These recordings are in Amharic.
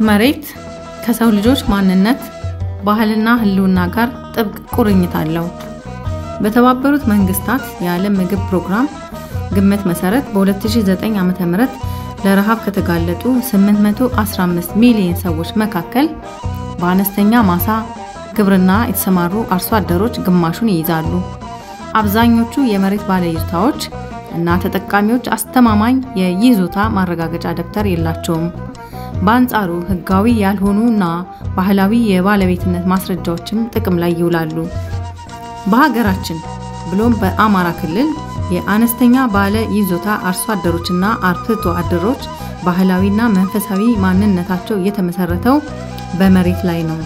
መሬት ከሰው ልጆች ማንነት፣ ባህልና ሕልውና ጋር ጥብቅ ቁርኝት አለው። በተባበሩት መንግስታት የዓለም ምግብ ፕሮግራም ግምት መሰረት በ2009 ዓ.ም ለረሃብ ከተጋለጡ 815 ሚሊዮን ሰዎች መካከል በአነስተኛ ማሳ ግብርና የተሰማሩ አርሶ አደሮች ግማሹን ይይዛሉ። አብዛኞቹ የመሬት ባለይዞታዎች እና ተጠቃሚዎች አስተማማኝ የይዞታ ማረጋገጫ ደብተር የላቸውም። በአንጻሩ ህጋዊ ያልሆኑ እና ባህላዊ የባለቤትነት ማስረጃዎችም ጥቅም ላይ ይውላሉ። በሀገራችን ብሎም በአማራ ክልል የአነስተኛ ባለ ይዞታ አርሶ አደሮችና አርብቶ አደሮች ባህላዊና መንፈሳዊ ማንነታቸው የተመሰረተው በመሬት ላይ ነው።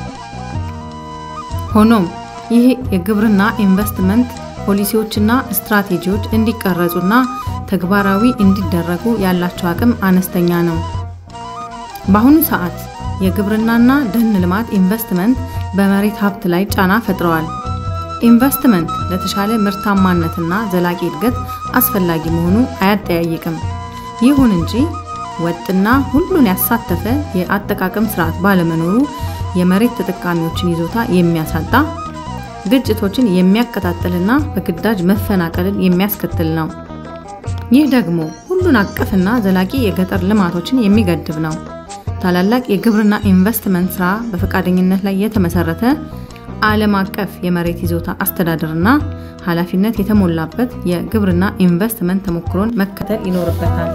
ሆኖም ይህ የግብርና ኢንቨስትመንት ፖሊሲዎችና ስትራቴጂዎች እንዲቀረጹና ተግባራዊ እንዲደረጉ ያላቸው አቅም አነስተኛ ነው። በአሁኑ ሰዓት የግብርናና ደን ልማት ኢንቨስትመንት በመሬት ሀብት ላይ ጫና ፈጥረዋል። ኢንቨስትመንት ለተሻለ ምርታማነትና ዘላቂ እድገት አስፈላጊ መሆኑ አያጠያይቅም። ይሁን እንጂ ወጥና ሁሉን ያሳተፈ የአጠቃቀም ስርዓት ባለመኖሩ የመሬት ተጠቃሚዎችን ይዞታ የሚያሳጣ ግጭቶችን የሚያቀጣጥልና በግዳጅ መፈናቀልን የሚያስከትል ነው። ይህ ደግሞ ሁሉን አቀፍና ዘላቂ የገጠር ልማቶችን የሚገድብ ነው። ታላላቅ የግብርና ኢንቨስትመንት ስራ በፈቃደኝነት ላይ የተመሰረተ ዓለም አቀፍ የመሬት ይዞታ አስተዳደርና ኃላፊነት የተሞላበት የግብርና ኢንቨስትመንት ተሞክሮን መከተል ይኖርበታል።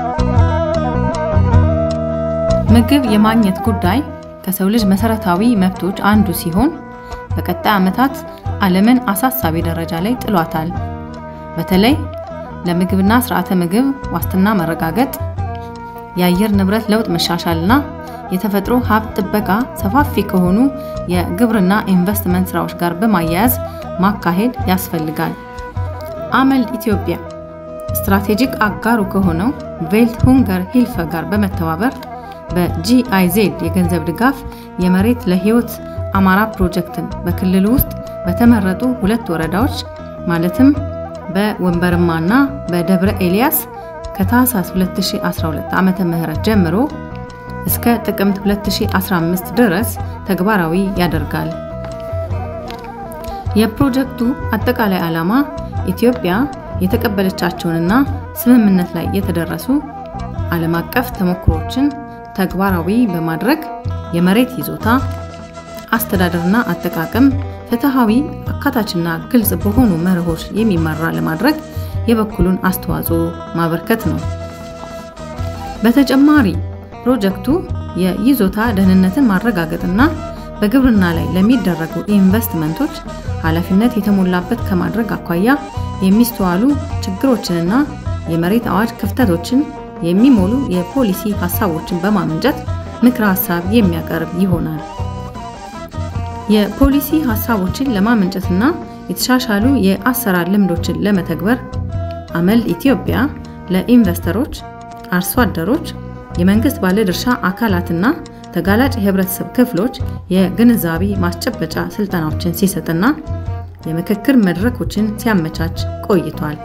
ምግብ የማግኘት ጉዳይ ከሰው ልጅ መሰረታዊ መብቶች አንዱ ሲሆን በቀጣይ ዓመታት ዓለምን አሳሳቢ ደረጃ ላይ ጥሏታል። በተለይ ለምግብና ስርዓተ ምግብ ዋስትና መረጋገጥ፣ የአየር ንብረት ለውጥ መሻሻልና የተፈጥሮ ሀብት ጥበቃ ሰፋፊ ከሆኑ የግብርና ኢንቨስትመንት ስራዎች ጋር በማያያዝ ማካሄድ ያስፈልጋል። አመልድ ኢትዮጵያ ስትራቴጂክ አጋሩ ከሆነው ቬልት ሁንገር ሂልፈ ጋር በመተባበር በጂአይዜድ የገንዘብ ድጋፍ የመሬት ለህይወት አማራ ፕሮጀክትን በክልሉ ውስጥ በተመረጡ ሁለት ወረዳዎች ማለትም በወንበርማና በደብረ ኤልያስ ከታህሳስ 2012 ዓ.ም ጀምሮ እስከ ጥቅምት 2015 ድረስ ተግባራዊ ያደርጋል። የፕሮጀክቱ አጠቃላይ ዓላማ ኢትዮጵያ የተቀበለቻቸውንና ስምምነት ላይ የተደረሱ ዓለም አቀፍ ተሞክሮችን ተግባራዊ በማድረግ የመሬት ይዞታ አስተዳደርና አጠቃቀም ፍትሐዊ፣ አካታችና ግልጽ በሆኑ መርሆች የሚመራ ለማድረግ የበኩሉን አስተዋጽኦ ማበርከት ነው። በተጨማሪ ፕሮጀክቱ የይዞታ ደህንነትን ማረጋገጥና በግብርና ላይ ለሚደረጉ ኢንቨስትመንቶች ኃላፊነት የተሞላበት ከማድረግ አኳያ የሚስተዋሉ ችግሮችንና የመሬት አዋጅ ክፍተቶችን የሚሞሉ የፖሊሲ ሀሳቦችን በማመንጨት ምክረ ሀሳብ የሚያቀርብ ይሆናል። የፖሊሲ ሀሳቦችን ለማመንጨትና የተሻሻሉ የአሰራር ልምዶችን ለመተግበር አመልድ ኢትዮጵያ ለኢንቨስተሮች፣ አርሶ አደሮች፣ የመንግስት ባለድርሻ አካላትና ተጋላጭ የህብረተሰብ ክፍሎች የግንዛቤ ማስጨበጫ ስልጠናዎችን ሲሰጥና የምክክር መድረኮችን ሲያመቻች ቆይቷል።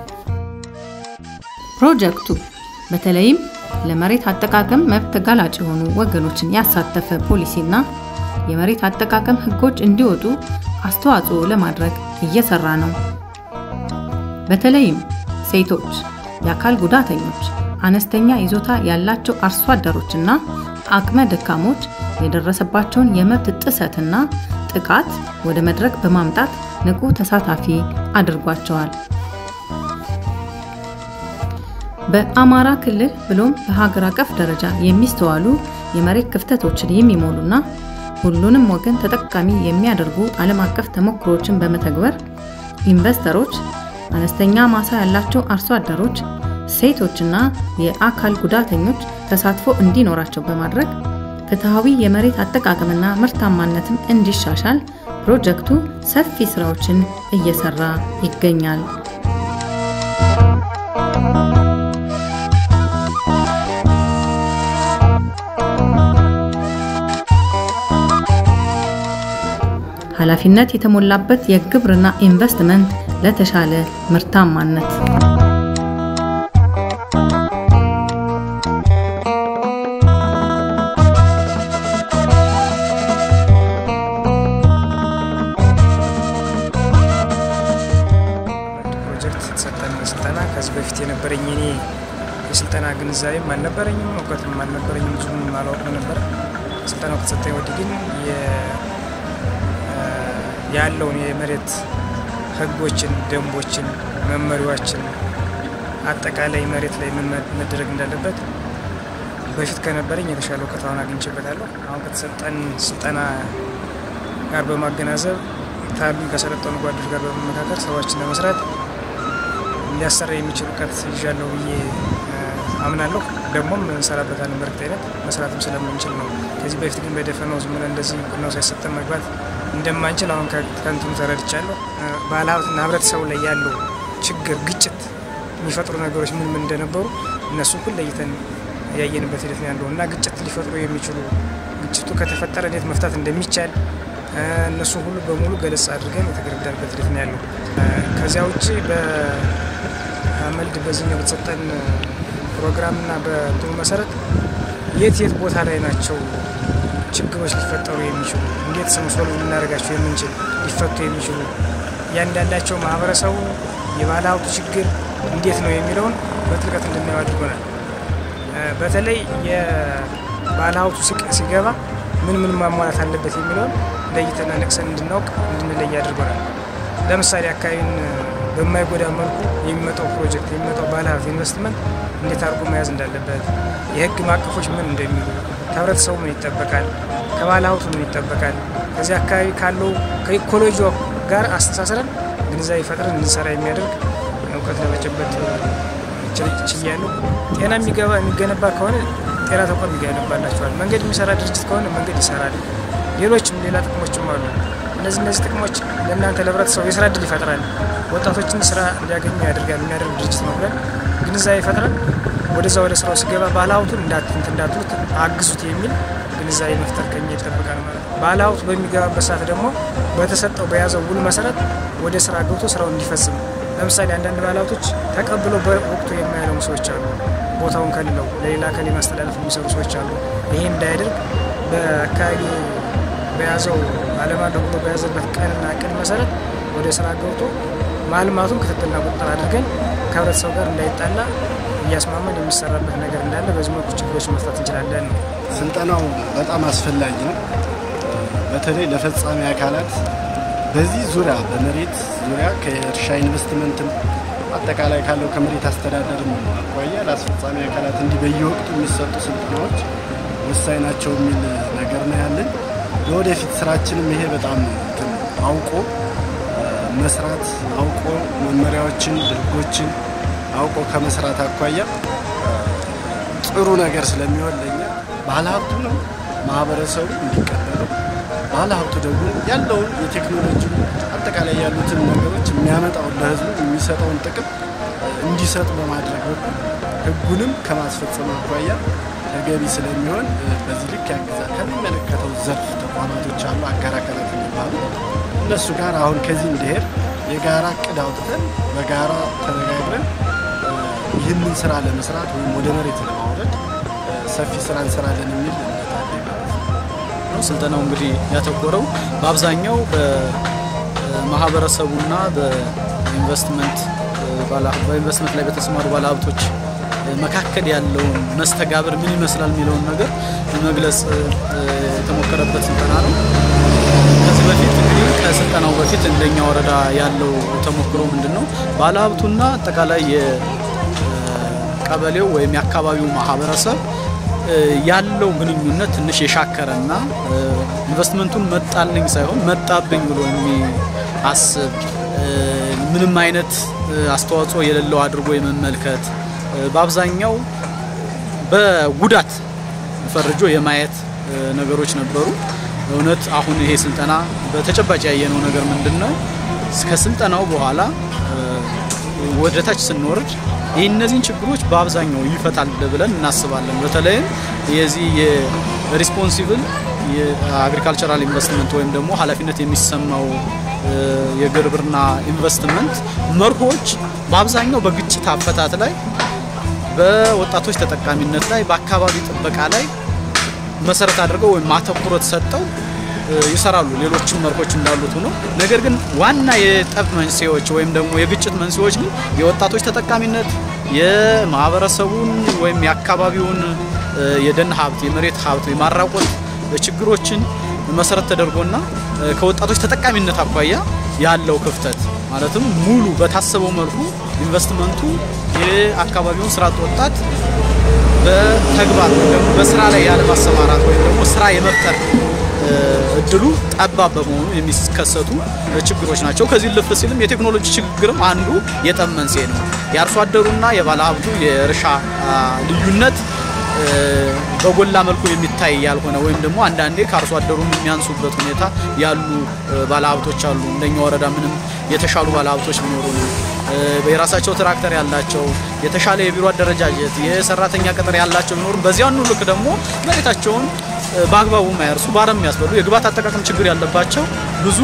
ፕሮጀክቱ በተለይም ለመሬት አጠቃቀም መብት ተጋላጭ የሆኑ ወገኖችን ያሳተፈ ፖሊሲና የመሬት አጠቃቀም ህጎች እንዲወጡ አስተዋጽኦ ለማድረግ እየሰራ ነው። በተለይም ሴቶች፣ የአካል ጉዳተኞች፣ አነስተኛ ይዞታ ያላቸው አርሶ አደሮችና አቅመ ደካሞች የደረሰባቸውን የመብት ጥሰትና ጥቃት ወደ መድረክ በማምጣት ንቁ ተሳታፊ አድርጓቸዋል። በአማራ ክልል ብሎም በሀገር አቀፍ ደረጃ የሚስተዋሉ የመሬት ክፍተቶችን የሚሞሉና ሁሉንም ወገን ተጠቃሚ የሚያደርጉ ዓለም አቀፍ ተሞክሮዎችን በመተግበር ኢንቨስተሮች፣ አነስተኛ ማሳ ያላቸው አርሶ አደሮች፣ ሴቶችና የአካል ጉዳተኞች ተሳትፎ እንዲኖራቸው በማድረግ ፍትሐዊ የመሬት አጠቃቀምና ምርታማነትም እንዲሻሻል ፕሮጀክቱ ሰፊ ስራዎችን እየሰራ ይገኛል። ኃላፊነት የተሞላበት የግብርና ኢንቨስትመንት ለተሻለ ምርታማነት የነበረኝ እኔ የስልጠና ግንዛቤም አልነበረኝም፣ እውቀትም አልነበረኝም፣ ብዙም አላውቅም ነበር። ስልጠናው ከተሰጠኝ ወዲህ ግን ያለውን የመሬት ህጎችን፣ ደንቦችን፣ መመሪያዎችን አጠቃላይ መሬት ላይ ምን መደረግ እንዳለበት በፊት ከነበረኝ የተሻለ እውቀት አሁን አግኝቼበታለሁ። አሁን ከተሰጠን ስልጠና ጋር በማገናዘብ ታሉ ከሰለጠኑ ጓዶች ጋር በመመካከር ስራዎችን ለመስራት ሊያሰራ የሚችል እውቀት ይዣለሁ ብዬ አምናለሁ። ደግሞም እንሰራበታለን። በእርግጠኝነት መስራትም ስለምንችል ነው። ከዚህ በፊት ግን በደፈናው ዝም ብለን እንደዚህ ቁናው ሳይሰጠን መግባት እንደማንችል አሁን ከንትኑ ተረድቻለሁ። ባለሀብትና ህብረተሰቡ ላይ ያለው ችግር፣ ግጭት የሚፈጥሩ ነገሮች ምን ምን እንደነበሩ እነሱ ሁሉ ለይተን ያየንበት ሂደት ነው ያለው እና ግጭት ሊፈጥሩ የሚችሉ ግጭቱ ከተፈጠረ እንዴት መፍታት እንደሚቻል እነሱ ሁሉ በሙሉ ገለጽ አድርገን የተገረዳንበት ሂደት ነው ያለው። ከዚያ ውጭ በመልድ በዚህኛው በተሰጠን ፕሮግራምና በእንትኑ መሰረት የት የት ቦታ ላይ ናቸው ችግሮች ሊፈጠሩ የሚችሉ እንዴት ሰምሶል ልናደርጋቸው የምንችል ሊፈቱ የሚችሉ እያንዳንዳቸው ማህበረሰቡ የባለ ሀብቱ ችግር እንዴት ነው የሚለውን በጥልቀት እንድናየው አድርጎናል። በተለይ የባለ ሀብቱ ሲገባ ምን ምን ማሟላት አለበት የሚለውን ለይተና ነቅሰን እንድናውቅ እንድንለይ አድርጎናል። ለምሳሌ አካባቢን በማይጎዳ መልኩ የሚመጣው ፕሮጀክት የሚመጣው ባለሀብት ኢንቨስትመንት እንዴት አድርጎ መያዝ እንዳለበት፣ የህግ ማቀፎች ምን እንደሚሉ፣ ከህብረተሰቡ ምን ይጠበቃል፣ ከባለ ሀብቱ ምን ይጠበቃል፣ ከዚህ አካባቢ ካለው ከኢኮሎጂ ጋር አስተሳስረን ግንዛቤ ፈጥረን እንድንሰራ የሚያደርግ እውቀት ለመጨበጥ ችያለሁ። ጤና የሚገባ የሚገነባ ከሆነ ጤና ተቋም ይገነባላቸዋል። መንገድ የሚሰራ ድርጅት ከሆነ መንገድ ይሰራል። ሌሎችም ሌላ ጥቅሞችም አሉ። እነዚህ እነዚህ ጥቅሞች ለእናንተ ለህብረተሰቡ የስራ እድል ይፈጥራል፣ ወጣቶችን ስራ እንዲያገኙ ያደርጋል የሚያደርግ ድርጅት ነው ብለን ግንዛቤ ፈጥረን ወደዛ ወደ ስራው ሲገባ ባለሀብቱን እንዳትንት እንዳትሉት አግዙት የሚል ግንዛቤ መፍጠር ከኛ ይጠበቃል ማለት ነው። ባለሀብቱ በሚገባበት ሰዓት ደግሞ በተሰጠው በያዘው ውል መሰረት ወደ ስራ ገብቶ ስራውን እንዲፈጽም ለምሳሌ አንዳንድ ባለሀብቶች ተቀብለው በወቅቱ የማያለሙ ሰዎች አሉ። ቦታውን ከልለው ለሌላ ከሌ ማስተላለፍ የሚሰሩ ሰዎች አሉ። ይሄ እንዳያደርግ በአካባቢ በያዘው አለማለሁ ብሎ በያዘበት ቀንና ቀን መሰረት ወደ ስራ ገብቶ ማልማቱን ክትትልና ቁጥጥር አድርገን ከህብረተሰቡ ጋር እንዳይጣላ እያስማመን የሚሰራበት ነገር እንዳለ በዚህ መልኩ ችግሮች መፍታት እንችላለን ነው። ስልጠናው በጣም አስፈላጊ ነው። በተለይ ለፈጻሚ አካላት በዚህ ዙሪያ በመሬት ዙሪያ ከእርሻ ኢንቨስትመንትም አጠቃላይ ካለው ከመሬት አስተዳደርም አኳያ ለአስፈጻሚ አካላት እንዲህ በየወቅቱ የሚሰጡ ስልጠናዎች ወሳኝ ናቸው የሚል ነገር ነው ያለን። ለወደፊት ስራችንም ይሄ በጣም አውቆ መስራት አውቆ መመሪያዎችን፣ ህጎችን አውቆ ከመስራት አኳያ ጥሩ ነገር ስለሚሆን ለኛ ባለሀብቱ ነው ማህበረሰቡ እንዲቀበለው ባለሀብቱ ደግሞ ያለውን የቴክኖሎጂ አጠቃላይ ያሉትን ነገሮች የሚያመጣውን ለህዝቡ የሚሰጠውን ጥቅም እንዲሰጥ በማድረግ በኩል ህጉንም ከማስፈጸም አኳያ ተገቢ ስለሚሆን በዚህ ልክ ያግዛል። ከሚመለከተው ዘርፍ ተቋማቶች አሉ፣ አጋር አካላት የሚባሉ እነሱ ጋር አሁን ከዚህ እንዲሄድ የጋራ እቅድ አውጥተን በጋራ ተነጋግረን ይህንን ስራ ለመስራት ወይም ወደ መሬት ለማውረድ ሰፊ ስራ እንሰራለን የሚል እምነት አለኝ ማለት ነው። ስልጠናው እንግዲህ ያተኮረው በአብዛኛው በማህበረሰቡና በኢንቨስትመንት በኢንቨስትመንት ላይ በተሰማሩ ባለሀብቶች መካከል ያለውን መስተጋብር ምን ይመስላል የሚለውን ነገር ለመግለጽ የተሞከረበት ስልጠና ነው። ከዚህ በፊት እንግዲህ ከስልጠናው በፊት እንደኛ ወረዳ ያለው ተሞክሮ ምንድን ነው? ባለሀብቱና አጠቃላይ የቀበሌው ወይም የአካባቢው ማህበረሰብ ያለው ግንኙነት ትንሽ የሻከረና ኢንቨስትመንቱን መጣልኝ ሳይሆን መጣብኝ ብሎ የሚአስብ ምንም አይነት አስተዋጽኦ የሌለው አድርጎ የመመልከት በአብዛኛው በጉዳት ፈርጆ የማየት ነገሮች ነበሩ። እውነት አሁን ይሄ ስልጠና በተጨባጭ ያየነው ነገር ምንድን ነው? ከስልጠናው በኋላ ወደ ታች ስንወርድ ይህ እነዚህን ችግሮች በአብዛኛው ይፈታል ብለን እናስባለን። በተለይም የዚህ የሪስፖንሲብል የአግሪካልቸራል ኢንቨስትመንት ወይም ደግሞ ኃላፊነት የሚሰማው የግብርና ኢንቨስትመንት መርሆች በአብዛኛው በግጭት አፈታት ላይ፣ በወጣቶች ተጠቃሚነት ላይ፣ በአካባቢ ጥበቃ ላይ መሰረት አድርገው ወይም ማተኩረት ሰጠው ይሰራሉ። ሌሎችም መርሆች እንዳሉት ሆኖ ነገር ግን ዋና የጠብ መንስኤዎች ወይም ደግሞ የግጭት መንስኤዎች ግን የወጣቶች ተጠቃሚነት የማህበረሰቡን ወይም የአካባቢውን የደን ሀብት፣ የመሬት ሀብት የማራቆት ችግሮችን መሰረት ተደርጎና ከወጣቶች ተጠቃሚነት አኳያ ያለው ክፍተት ማለትም ሙሉ በታሰበው መልኩ ኢንቨስትመንቱ የአካባቢውን ስራ አጥ ወጣት በተግባር ወይም ደግሞ በስራ ላይ ያለ ማሰማራት ወይም ደግሞ ስራ የመፍጠር እድሉ ጠባብ በመሆኑ የሚከሰቱ ችግሮች ናቸው። ከዚህ ልፍ ሲልም የቴክኖሎጂ ችግርም አንዱ የጠብ መንስኤ ነው። የአርሶ አደሩና የባለሀብቱ የእርሻ ልዩነት በጎላ መልኩ የሚታይ ያልሆነ ወይም ደግሞ አንዳንዴ ከአርሶ አደሩም የሚያንሱበት ሁኔታ ያሉ ባለሀብቶች አሉ። እንደኛ ወረዳ ምንም የተሻሉ ባለሀብቶች ቢኖሩ ነው የራሳቸው ትራክተር ያላቸው የተሻለ የቢሮ አደረጃጀት የሰራተኛ ቅጥር ያላቸው ቢኖሩ በዚያኑ ልክ ደግሞ መሬታቸውን በአግባቡ ማያርሱ ባረም የሚያስበሉ የግብዓት አጠቃቀም ችግር ያለባቸው ብዙ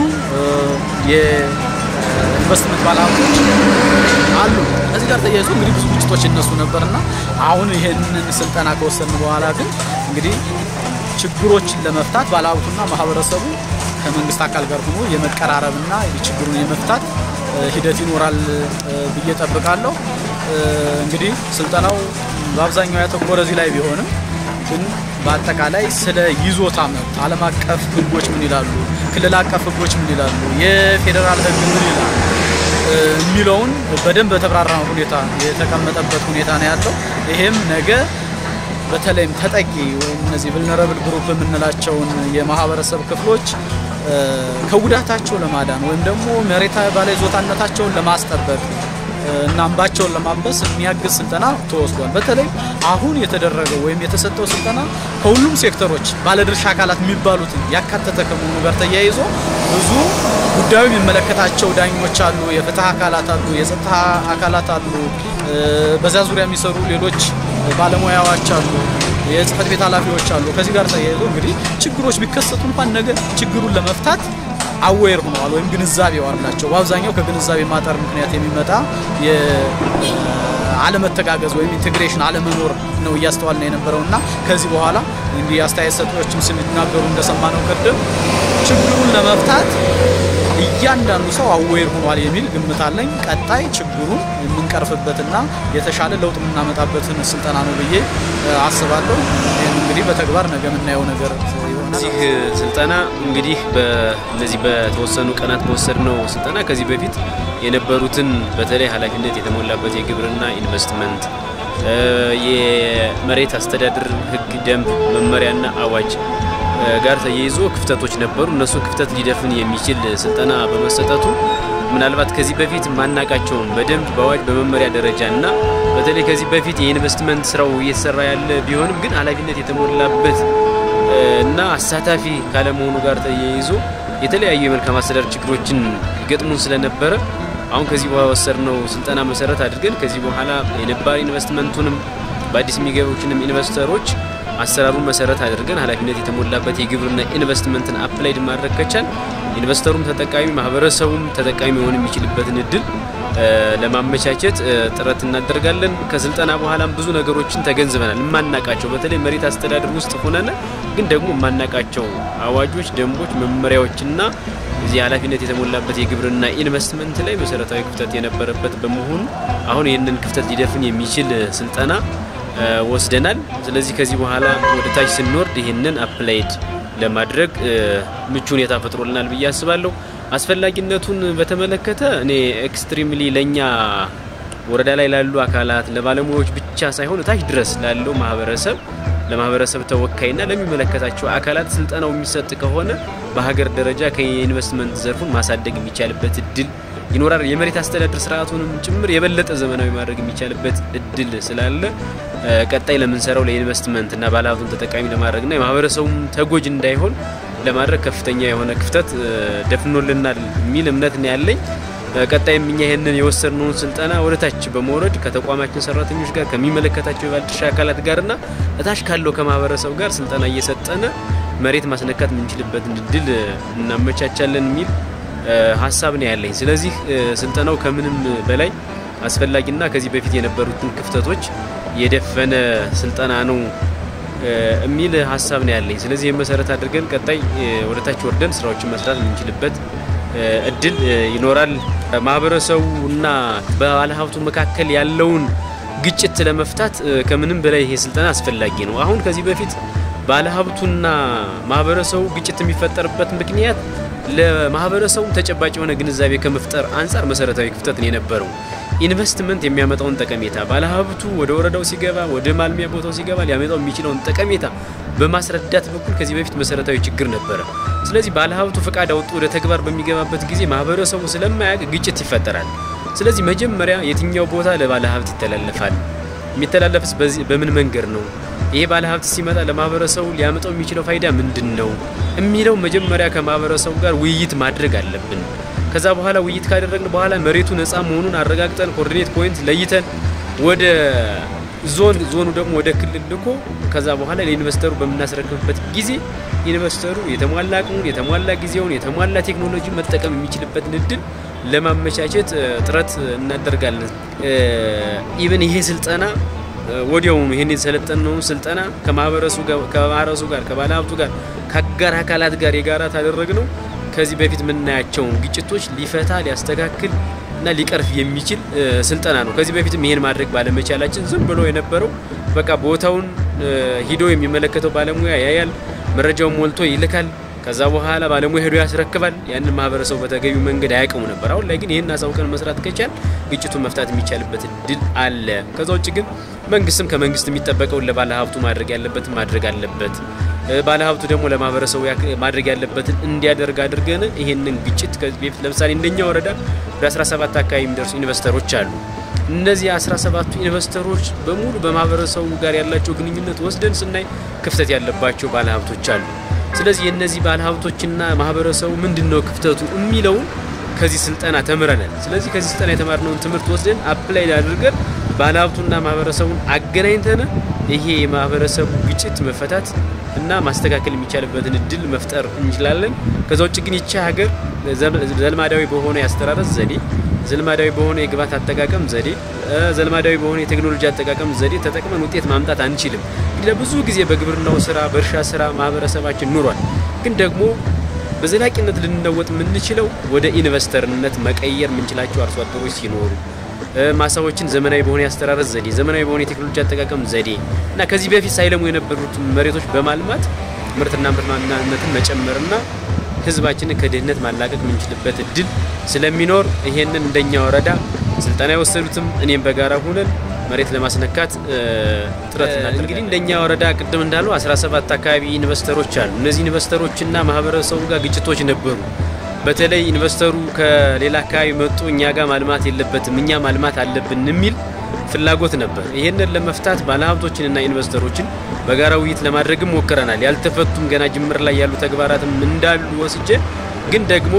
የኢንቨስትመንት ባለሀብቶች አሉ። ከዚህ ጋር ተያይዞ እንግዲህ ብዙ ግጭቶች ይነሱ ነበርና አሁን ይህንን ስልጠና ከወሰን በኋላ ግን እንግዲህ ችግሮችን ለመፍታት ባለሀብቱና ማህበረሰቡ ከመንግስት አካል ጋር ሆኖ የመቀራረብና ችግሩን የመፍታት ሂደት ይኖራል ብዬ ጠብቃለሁ። እንግዲህ ስልጠናው በአብዛኛው ያተኮረ እዚህ ላይ ቢሆንም ግን በአጠቃላይ ስለ ይዞታ መብት ዓለም አቀፍ ሕጎች ምን ይላሉ፣ ክልል አቀፍ ሕጎች ምን ይላሉ፣ የፌዴራል ሕግ ምን ይላል የሚለውን በደንብ በተብራራ ሁኔታ የተቀመጠበት ሁኔታ ነው ያለው። ይሄም ነገ በተለይም ተጠቂ ወይም እነዚህ vulnerable ግሩፕ የምንላቸውን የማህበረሰብ ክፍሎች ከጉዳታቸው ለማዳን ወይም ደግሞ መሬት ባለይዞታነታቸውን ለማስጠበቅ እና እንባቸውን ለማበስ የሚያግዝ ስልጠና ተወስዷል። በተለይ አሁን የተደረገው ወይም የተሰጠው ስልጠና ከሁሉም ሴክተሮች ባለድርሻ አካላት የሚባሉትን ያካተተ ከመሆኑ ጋር ተያይዞ ብዙ ጉዳዩ የሚመለከታቸው ዳኞች አሉ፣ የፍትህ አካላት አሉ፣ የጸጥታ አካላት አሉ፣ በዛ ዙሪያ የሚሰሩ ሌሎች ባለሙያዎች አሉ፣ የጽህፈት ቤት ኃላፊዎች አሉ። ከዚህ ጋር ተያይዞ እንግዲህ ችግሮች ቢከሰቱ እንኳን ነገ ችግሩን ለመፍታት አዌር ሆነዋል ወይም ግንዛቤው አላቸው። በአብዛኛው ከግንዛቤ ማጠር ምክንያት የሚመጣ የአለመተጋገዝ ወይም ኢንቴግሬሽን አለመኖር ነው እያስተዋልን የነበረው እና ከዚህ በኋላ እንዲህ አስተያየት ሰጪዎችም ሲናገሩ እንደሰማነው ቅድም ችግሩን ለመፍታት እያንዳንዱ ሰው አዌር ሆኗል የሚል ግምት አለኝ። ቀጣይ ችግሩን የምንቀርፍበትና የተሻለ ለውጥ የምናመጣበትን ስልጠና ነው ብዬ አስባለሁ። ይህም እንግዲህ በተግባር ነገ የምናየው ነገር ይሆናል። እዚህ ስልጠና እንግዲህ በእነዚህ በተወሰኑ ቀናት በወሰድነው ስልጠና ከዚህ በፊት የነበሩትን በተለይ ኃላፊነት የተሞላበት የግብርና ኢንቨስትመንት፣ የመሬት አስተዳደር ሕግ፣ ደንብ፣ መመሪያና አዋጅ ጋር ተያይዞ ክፍተቶች ነበሩ። እነሱን ክፍተት ሊደፍን የሚችል ስልጠና በመሰጠቱ ምናልባት ከዚህ በፊት ማናቃቸውን በደንብ በአዋጅ በመመሪያ ደረጃ እና በተለይ ከዚህ በፊት የኢንቨስትመንት ስራው እየተሰራ ያለ ቢሆንም ግን ኃላፊነት የተሞላበት እና አሳታፊ ካለመሆኑ ጋር ተያይዞ የተለያዩ የመልካም አስተዳደር ችግሮችን ይገጥሙን ስለነበረ አሁን ከዚህ በኋላ ወሰድነው ስልጠና መሰረት አድርገን ከዚህ በኋላ የነባር ኢንቨስትመንቱንም በአዲስ የሚገቡችንም ኢንቨስተሮች አሰራሩን መሰረት አድርገን ኃላፊነት የተሞላበት የግብርና ኢንቨስትመንትን አፕላይድ ማድረግ ከቻል ኢንቨስተሩም ተጠቃሚ ማህበረሰቡም ተጠቃሚ መሆን የሚችልበትን እድል ለማመቻቸት ጥረት እናደርጋለን። ከስልጠና በኋላም ብዙ ነገሮችን ተገንዝበናል። የማናቃቸው በተለይ መሬት አስተዳደር ውስጥ ሆነን ግን ደግሞ የማናቃቸው አዋጆች፣ ደንቦች፣ መመሪያዎችና እዚህ ኃላፊነት የተሞላበት የግብርና ኢንቨስትመንት ላይ መሰረታዊ ክፍተት የነበረበት በመሆኑ አሁን ይህንን ክፍተት ሊደፍን የሚችል ስልጠና ወስደናል። ስለዚህ ከዚህ በኋላ ወደ ታች ስንወርድ ይህንን አፕላይድ ለማድረግ ምቹ ሁኔታ ፈጥሮልናል ብዬ አስባለሁ። አስፈላጊነቱን በተመለከተ እኔ ኤክስትሪምሊ ለእኛ ወረዳ ላይ ላሉ አካላት ለባለሙያዎች ብቻ ሳይሆን ታች ድረስ ላለው ማህበረሰብ ለማህበረሰብ ተወካይና ለሚመለከታቸው አካላት ስልጠናው የሚሰጥ ከሆነ በሀገር ደረጃ ከኢንቨስትመንት ዘርፉን ማሳደግ የሚቻልበት እድል ይኖራል። የመሬት አስተዳደር ስርዓቱንም ጭምር የበለጠ ዘመናዊ ማድረግ የሚቻልበት እድል ስላለ ቀጣይ ለምንሰራው ለኢንቨስትመንት እና ባለሀብቱን ተጠቃሚ ለማድረግና የማህበረሰቡም ተጎጅ እንዳይሆን ለማድረግ ከፍተኛ የሆነ ክፍተት ደፍኖልናል የሚል እምነት ነው ያለኝ። ቀጣይም እኛ ይህንን የወሰድነውን ስልጠና ወደ ታች በመውረድ ከተቋማችን ሰራተኞች ጋር ከሚመለከታቸው የባለድርሻ አካላት ጋርና እታች ካለው ከማህበረሰብ ጋር ስልጠና እየሰጠነ መሬት ማስነካት የምንችልበትን እድል እናመቻቻለን የሚል ሀሳብ ነው ያለኝ። ስለዚህ ስልጠናው ከምንም በላይ አስፈላጊና ከዚህ በፊት የነበሩትን ክፍተቶች የደፈነ ስልጠና ነው የሚል ሀሳብ ነው ያለኝ። ስለዚህ ይህን መሰረት አድርገን ቀጣይ ወደ ታች ወርደን ስራዎችን መስራት የምንችልበት እድል ይኖራል። ማህበረሰቡና ባለሀብቱ መካከል ያለውን ግጭት ለመፍታት ከምንም በላይ ይሄ ስልጠና አስፈላጊ ነው። አሁን ከዚህ በፊት ባለሀብቱና ማህበረሰቡ ግጭት የሚፈጠርበት ምክንያት ለማህበረሰቡ ተጨባጭ የሆነ ግንዛቤ ከመፍጠር አንጻር መሰረታዊ ክፍተት ነው የነበረው። ኢንቨስትመንት የሚያመጣውን ጠቀሜታ ባለሀብቱ ወደ ወረዳው ሲገባ፣ ወደ ማልሚያ ቦታው ሲገባ ሊያመጣው የሚችለውን ጠቀሜታ በማስረዳት በኩል ከዚህ በፊት መሰረታዊ ችግር ነበረ። ስለዚህ ባለሀብቱ ፈቃድ አውጥቶ ወደ ተግባር በሚገባበት ጊዜ ማህበረሰቡ ስለማያውቅ ግጭት ይፈጠራል። ስለዚህ መጀመሪያ የትኛው ቦታ ለባለሀብት ይተላለፋል? የሚተላለፍስ በምን መንገድ ነው? ይሄ ባለሀብት ሲመጣ ለማህበረሰቡ ሊያመጣው የሚችለው ፋይዳ ምንድን ነው የሚለው መጀመሪያ ከማህበረሰቡ ጋር ውይይት ማድረግ አለብን። ከዛ በኋላ ውይይት ካደረግን በኋላ መሬቱ ነፃ መሆኑን አረጋግጠን ኮኦርዲኔት ፖይንት ለይተን ወደ ዞን ዞኑ ደግሞ ወደ ክልል ልኮ ከዛ በኋላ ለኢንቨስተሩ በምናስረክብበት ጊዜ ኢንቨስተሩ የተሟላ አቅሙን፣ የተሟላ ጊዜውን፣ የተሟላ ቴክኖሎጂ መጠቀም የሚችልበትን እድል ለማመቻቸት ጥረት እናደርጋለን። ኢቨን ይሄ ስልጠና ወዲያውኑ ይህን የተሰለጠነውን ስልጠና ከማህበረሰቡ ጋር ከባለሀብቱ ጋር ከአጋር አካላት ጋር የጋራ ታደረግ ነው ከዚህ በፊት የምናያቸውን ግጭቶች ሊፈታ ሊያስተካክል እና ሊቀርፍ የሚችል ስልጠና ነው። ከዚህ በፊትም ይሄን ማድረግ ባለመቻላችን ዝም ብሎ የነበረው በቃ ቦታውን ሂዶ የሚመለከተው ባለሙያ ያያል፣ መረጃውን ሞልቶ ይልካል። ከዛ በኋላ ባለሙያ ሄዶ ያስረክባል። ያንን ማህበረሰቡ በተገቢው መንገድ አያውቅሙ ነበር። አሁን ላይ ግን ይህን አሳውቀን መስራት ከቻል ግጭቱን መፍታት የሚቻልበት እድል አለ። ከዛ ውጭ ግን መንግስትም ከመንግስት የሚጠበቀውን ለባለ ሀብቱ ማድረግ ያለበትን ማድረግ አለበት። ባለ ሀብቱ ደግሞ ለማህበረሰቡ ማድረግ ያለበትን እንዲያደርግ አድርገን ይሄንን ግጭት ከዚህ በፊት ለምሳሌ እንደኛ ወረዳ ወደ 17 አካባቢ የሚደርሱ ኢንቨስተሮች አሉ። እነዚህ 17ቱ ኢንቨስተሮች በሙሉ በማህበረሰቡ ጋር ያላቸው ግንኙነት ወስደን ስናይ ክፍተት ያለባቸው ባለሀብቶች አሉ። ስለዚህ የእነዚህ ባለሀብቶችና ማህበረሰቡ ምንድን ነው ክፍተቱ የሚለውን ከዚህ ስልጠና ተምረናል። ስለዚህ ከዚህ ስልጠና የተማርነውን ትምህርት ወስደን አፕላይ አድርገን ባለሀብቱና ማህበረሰቡን አገናኝተን ይሄ የማህበረሰቡ ግጭት መፈታት እና ማስተካከል የሚቻልበትን እድል መፍጠር እንችላለን። ከዛ ውጭ ግን ይቺ ሀገር ዘልማዳዊ በሆነ የአስተራረስ ዘዴ፣ ዘልማዳዊ በሆነ የግብዓት አጠቃቀም ዘዴ፣ ዘልማዳዊ በሆነ የቴክኖሎጂ አጠቃቀም ዘዴ ተጠቅመን ውጤት ማምጣት አንችልም። እንግዲህ ለብዙ ጊዜ በግብርናው ስራ፣ በእርሻ ስራ ማህበረሰባችን ኑሯል። ግን ደግሞ በዘላቂነት ልንለወጥ የምንችለው ወደ ኢንቨስተርነት መቀየር የምንችላቸው አርሶ አደሮች ሲኖሩ ማሳዎችን ዘመናዊ በሆነ የአስተራረስ ዘዴ፣ ዘመናዊ በሆነ የቴክኖሎጂ አጠቃቀም ዘዴ እና ከዚህ በፊት ሳይለሙ የነበሩት መሬቶች በማልማት ምርትና ምርታማነትን መጨመርና ህዝባችንን ከድህነት ማላቀቅ የምንችልበት እድል ስለሚኖር ይሄንን እንደኛ ወረዳ ስልጠና የወሰዱትም እኔም በጋራ ሁነን መሬት ለማስነካት ጥረት እናደርጋለን። እንግዲህ እንደኛ ወረዳ ቅድም እንዳለው 17 አካባቢ ኢንቨስተሮች አሉ። እነዚህ ኢንቨስተሮችና ማህበረሰቡ ጋር ግጭቶች ነበሩ። በተለይ ኢንቨስተሩ ከሌላ አካባቢ መጥቶ እኛ ጋር ማልማት የለበትም እኛ ማልማት አለብን የሚል ፍላጎት ነበር። ይህንን ለመፍታት ባለሀብቶችንና ኢንቨስተሮችን በጋራ ውይይት ለማድረግም ሞክረናል። ያልተፈቱም ገና ጅምር ላይ ያሉ ተግባራትም እንዳሉ ወስጄ ግን ደግሞ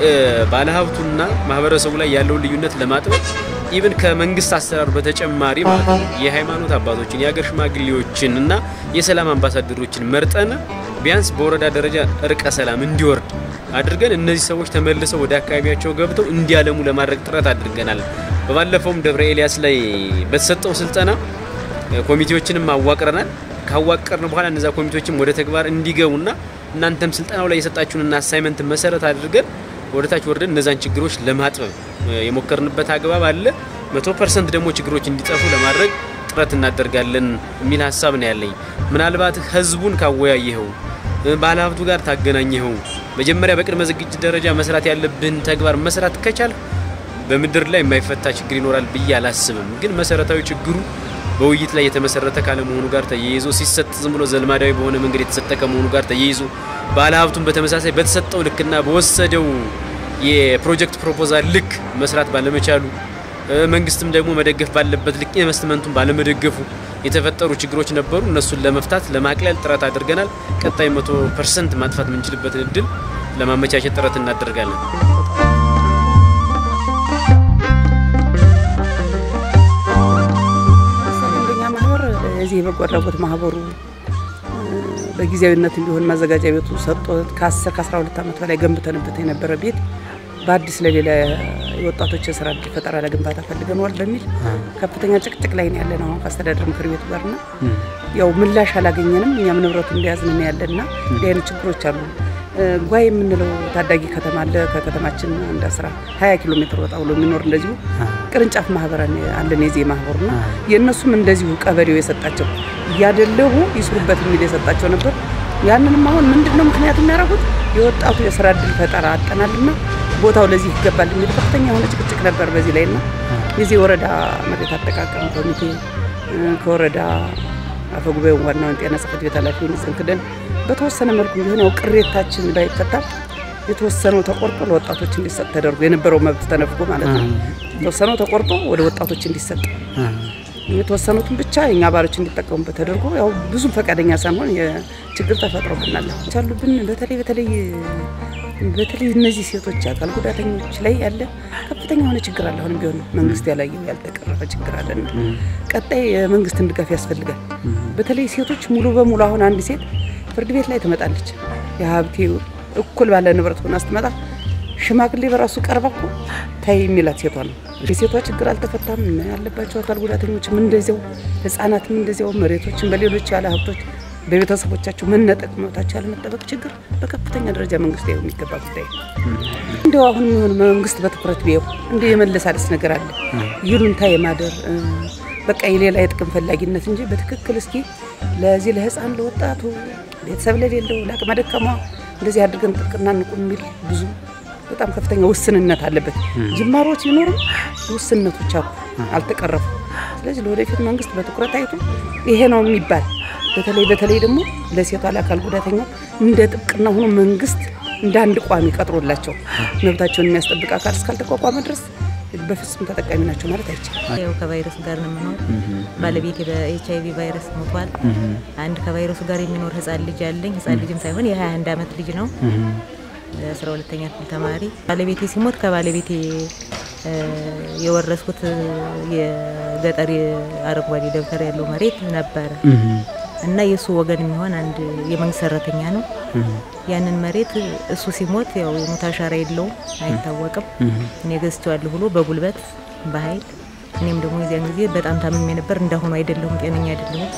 ባለሀብቱና ማህበረሰቡ ላይ ያለውን ልዩነት ለማጥበብ ኢቭን ከመንግስት አሰራር በተጨማሪ ማለት ነው የሃይማኖት አባቶችን የሀገር ሽማግሌዎችን እና የሰላም አምባሳደሮችን መርጠን ቢያንስ በወረዳ ደረጃ እርቀ ሰላም እንዲወርድ አድርገን እነዚህ ሰዎች ተመልሰው ወደ አካባቢያቸው ገብተው እንዲያለሙ ለማድረግ ጥረት አድርገናል። በባለፈውም ደብረ ኤልያስ ላይ በተሰጠው ስልጠና ኮሚቴዎችንም አዋቅረናል። ካዋቀርን በኋላ እነዛ ኮሚቴዎችም ወደ ተግባር እንዲገቡና እናንተም ስልጠናው ላይ የሰጣችሁንና አሳይመንት መሰረት አድርገን ወደ ታች ወርደን እነዛን ችግሮች ለማጥበብ የሞከርንበት አግባብ አለ። መቶ ፐርሰንት ደግሞ ችግሮች እንዲጠፉ ለማድረግ ጥረት እናደርጋለን የሚል ሀሳብ ነው ያለኝ። ምናልባት ህዝቡን ካወያየኸው ባለሀብቱ ጋር ታገናኘኸው መጀመሪያ በቅድመ ዝግጅት ደረጃ መስራት ያለብን ተግባር መስራት ከቻል በምድር ላይ የማይፈታ ችግር ይኖራል ብዬ አላስብም። ግን መሰረታዊ ችግሩ በውይይት ላይ የተመሰረተ ካለመሆኑ ጋር ተያይዞ ሲሰጥ ዝም ብሎ ዘልማዳዊ በሆነ መንገድ የተሰጠ ከመሆኑ ጋር ተያይዞ ባለሀብቱን በተመሳሳይ በተሰጠው ልክና በወሰደው የፕሮጀክት ፕሮፖዛል ልክ መስራት ባለመቻሉ መንግስትም ደግሞ መደገፍ ባለበት ልክ ኢንቨስትመንቱን ባለመደገፉ የተፈጠሩ ችግሮች ነበሩ። እነሱን ለመፍታት ለማቅለል ጥረት አድርገናል። ቀጣይ መቶ ፐርሰንት ማጥፋት የምንችልበትን እድል ለማመቻቸት ጥረት እናደርጋለን። እንደኛ ማህበር የዚህ የበጎ አድራጎት ማህበሩ በጊዜያዊነት እንዲሆን ማዘጋጃ ቤቱ ሰጥቶ ከ10 ከ12 ዓመት በላይ ገንብተንበት የነበረ ቤት በአዲስ ለሌላ የወጣቶች የስራ እድል ፈጠራ ለግንባታ ፈልገነዋል በሚል ከፍተኛ ጭቅጭቅ ላይ ነው ያለን አሁን ከአስተዳደር ምክር ቤቱ ጋርና ያው ምላሽ አላገኘንም። እኛም ንብረቱ እንደያዝን ያለና እንዲህ አይነት ችግሮች አሉ። ጓይ የምንለው ታዳጊ ከተማ አለ። ከከተማችን አንድ አስራ ሀያ ኪሎ ሜትር ወጣ ብሎ የሚኖር እንደዚሁ ቅርንጫፍ ማህበር አለን የዜ ማህበሩ ና የእነሱም እንደዚሁ ቀበሌው የሰጣቸው እያደለቡ ይስሩበት የሚል የሰጣቸው ነበር። ያንንም አሁን ምንድን ነው ምክንያት የሚያደርጉት የወጣቱ የስራ እድል ፈጠራ አጠናልና ቦታው ለዚህ ይገባል የሚል ከፍተኛ የሆነ ጭቅጭቅ ነበር በዚህ ላይ ና የዚህ ወረዳ መሬት አጠቃቀም ኮሚቴ ከወረዳ አፈጉባኤውን ዋናውን ጤና ጽሕፈት ቤት ኃላፊውን ጽንክደን በተወሰነ መልኩ ቢሆን ያው ቅሬታችን ባይፈታም የተወሰነው ተቆርጦ ለወጣቶች እንዲሰጥ ተደርጎ የነበረው መብት ተነፍጎ ማለት ነው። የተወሰነው ተቆርጦ ወደ ወጣቶች እንዲሰጥ የተወሰኑትን ብቻ የኛ አባሎች እንዲጠቀሙበት ተደርጎ ያው ብዙም ፈቃደኛ ሳንሆን የችግር ተፈጥሮብናል። ቻሉብን በተለይ በተለይ በተለይ እነዚህ ሴቶች አካል ጉዳተኞች ላይ ያለ ከፍተኛ የሆነ ችግር አለ። አሁንም ቢሆን መንግስት ያላየው ያልተቀረፈ ችግር አለና ቀጣይ የመንግስትን ድጋፍ ያስፈልጋል። በተለይ ሴቶች ሙሉ በሙሉ አሁን አንድ ሴት ፍርድ ቤት ላይ ትመጣለች። የሀብቴ እኩል ባለ ንብረት ሆና ስትመጣ ሽማግሌ በራሱ ቀርባ እኮ ታይ የሚላት ሴቷ ነው። የሴቷ ችግር አልተፈታም። ያለባቸው አካል ጉዳተኞችም እንደዚያው፣ ህጻናትም እንደዚያው፣ መሬቶችን በሌሎች ያለ ሀብቶች በቤተሰቦቻቸው መነጠቅ መብታቸው ያለመጠበቅ ችግር በከፍተኛ ደረጃ መንግስት ያው የሚገባ ጉዳይ እንዲያው አሁን የሚሆን መንግስት በትኩረት ቢየው እንደ የመለሳለስ ነገር አለ ይሉንታ የማደር በቃ የሌላ የጥቅም ፈላጊነት እንጂ በትክክል እስኪ ለዚህ ለህፃን ለወጣቱ ቤተሰብ ለሌለው ለአቅመ ደካማ እንደዚህ አድርገን ጥብቅና እንቁም የሚል ብዙ በጣም ከፍተኛ ውስንነት አለበት። ጅማሮች ቢኖሩም ውስንነቶች አሉ፣ አልተቀረፉ። ስለዚህ ለወደፊት መንግስት በትኩረት አይቶ ይሄ ነው የሚባል በተለይ በተለይ ደግሞ ለሴቷ ለአካል ጉዳተኛ እንደ ጥብቅና ሆኖ መንግስት እንደ አንድ ቋሚ ቀጥሮላቸው መብታቸውን የሚያስጠብቅ አካል እስካልተቋቋመ ድረስ በፍጹም ተጠቃሚ ናቸው ማለት አይቻልም። ያው ከቫይረሱ ጋር ነው የምኖር። ባለቤቴ በኤች አይቪ ቫይረስ ሞቷል። አንድ ከቫይረሱ ጋር የሚኖር ህጻን ልጅ አለኝ። ህጻን ልጅም ሳይሆን የ21 ዓመት ልጅ ነው። አስራ ሁለተኛ ክፍል ተማሪ። ባለቤቴ ሲሞት ከባለቤቴ የወረስኩት የገጠር አረንጓዴ ደብተር ያለው መሬት ነበረ እና የእሱ ወገን የሚሆን አንድ የመንግስት ሰራተኛ ነው። ያንን መሬት እሱ ሲሞት ያው የሞት አሻራ የለውም አይታወቅም። እኔ ገዝቼዋለሁ ብሎ በጉልበት በኃይል እኔም ደግሞ የዚያን ጊዜ በጣም ታምሜ ነበር። እንዳሁኑ አይደለሁም፣ ጤነኛ አይደለሁም።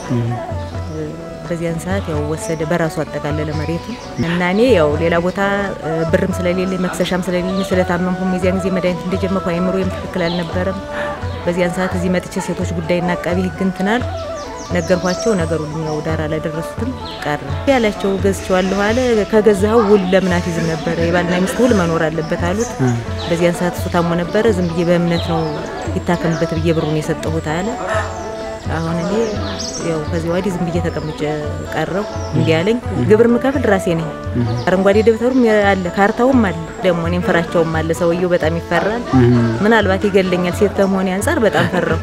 በዚያን ሰዓት ያው ወሰደ፣ በራሱ አጠቃለለ መሬቱ እና እኔ ያው ሌላ ቦታ ብርም ስለሌለ መክሰሻም ስለሌለ ስለታመምኩም የዚያን ጊዜ መድኃኒት እንደጀመርኩ አይምሮዬም ትክክል አልነበረም። በዚያን ሰዓት እዚህ መጥቼ ሴቶች ጉዳይና አቃቢ ህግ እንትናል ነገርኳቸው። ነገሩን ያው ዳር አላደረሱትም ቀረ ያላቸው ገዝቼዋለሁ አለ። ከገዛኸው ውል ለምን አትይዝም ነበረ? የባልና ሚስት ውል መኖር አለበት አሉት። በዚያን ሰዓት እሱ ታሞ ነበረ። ዝም ብዬ በእምነት ነው ይታከምበት ብዬ ብሩን የሰጠሁት አለ። አሁን እኔ ያው ከዚህ ወዲህ ዝም ብዬ ተቀምጬ ቀረው። እንዲህ ያለኝ ግብር ምከፍል ራሴ ነኝ። አረንጓዴ ደብተሩም አለ፣ ካርታውም አለ፣ ደግሞ እኔም ፍራቸውም አለ። ሰውየው በጣም ይፈራል። ምናልባት ይገለኛል። ሴት ከመሆኔ አንጻር በጣም ፈራው።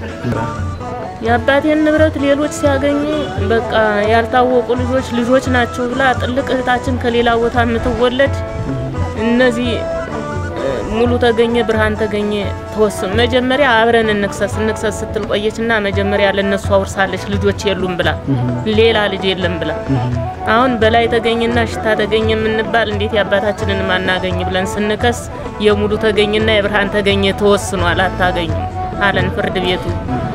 የአባቴን ንብረት ሌሎች ሲያገኙ በቃ ያልታወቁ ልጆች ልጆች ናቸው ብላ ጥልቅ እህታችን ከሌላ ቦታ የምትወለድ እነዚህ ሙሉ ተገኘ ብርሃን ተገኘ ተወስም መጀመሪያ አብረን እንክሰስ እንክሰስ ስትል ቆየችና መጀመሪያ ለነሱ አውርሳለች ልጆች የሉም ብላ ሌላ ልጅ የለም ብላ አሁን በላይ ተገኘና ሽታ ተገኘ የምንባል እንዴት የአባታችንን ማናገኝ ብለን ስንከስ የሙሉ ተገኘና የብርሃን ተገኘ ተወስኗል አታገኙም አለን ፍርድ ቤቱ።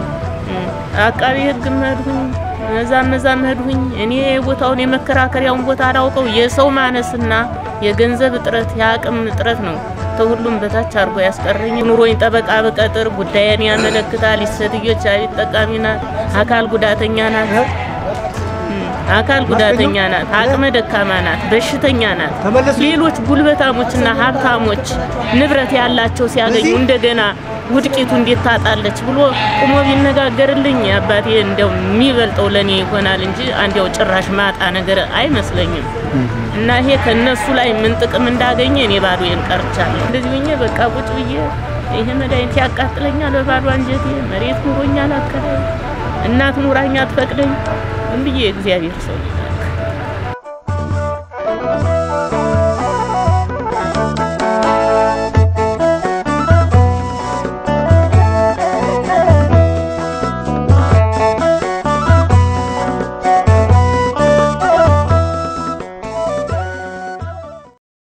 አቃቢ ህግ መድሁኝ እዛም እዛም መድሁኝ። እኔ ቦታውን የመከራከሪያውን ቦታ አላውቀው የሰው ማነስና የገንዘብ እጥረት የአቅም እጥረት ነው ከሁሉም በታች አድርጎ ያስቀረኝ። ኑሮኝ ጠበቃ በቀጥር ጉዳይን ያመለክታል። ሴትዮች አቤት ጠቃሚ ናት፣ አካል ጉዳተኛ ናት፣ አካል ጉዳተኛ ናት፣ አቅመ ደካማ ናት፣ በሽተኛ ናት። ሌሎች ጉልበታሞችና ሀብታሞች ንብረት ያላቸው ሲያገኙ እንደገና ውድቂቱ እንዴት ታጣለች ብሎ ቁሞ ቢነጋገርልኝ አባቴ እንደው የሚበልጠው ለኔ ይሆናል እንጂ አንዲያው ጭራሽ ማጣ ነገር አይመስለኝም። እና ይሄ ከነሱ ላይ ምን ጥቅም እንዳገኘ እኔ ባዶዬን ቀርቻለሁ። እንደዚህ ሆኜ በቃ ቁጭ ብዬ ይሄ መድኃኒት ያቃጥለኛል በባዶ አንጀቴ፣ መሬት ኑሮኛል አከራይ፣ እናት ኑራኛ አትፈቅደኝ። ምን ብዬ እግዚአብሔር ሰው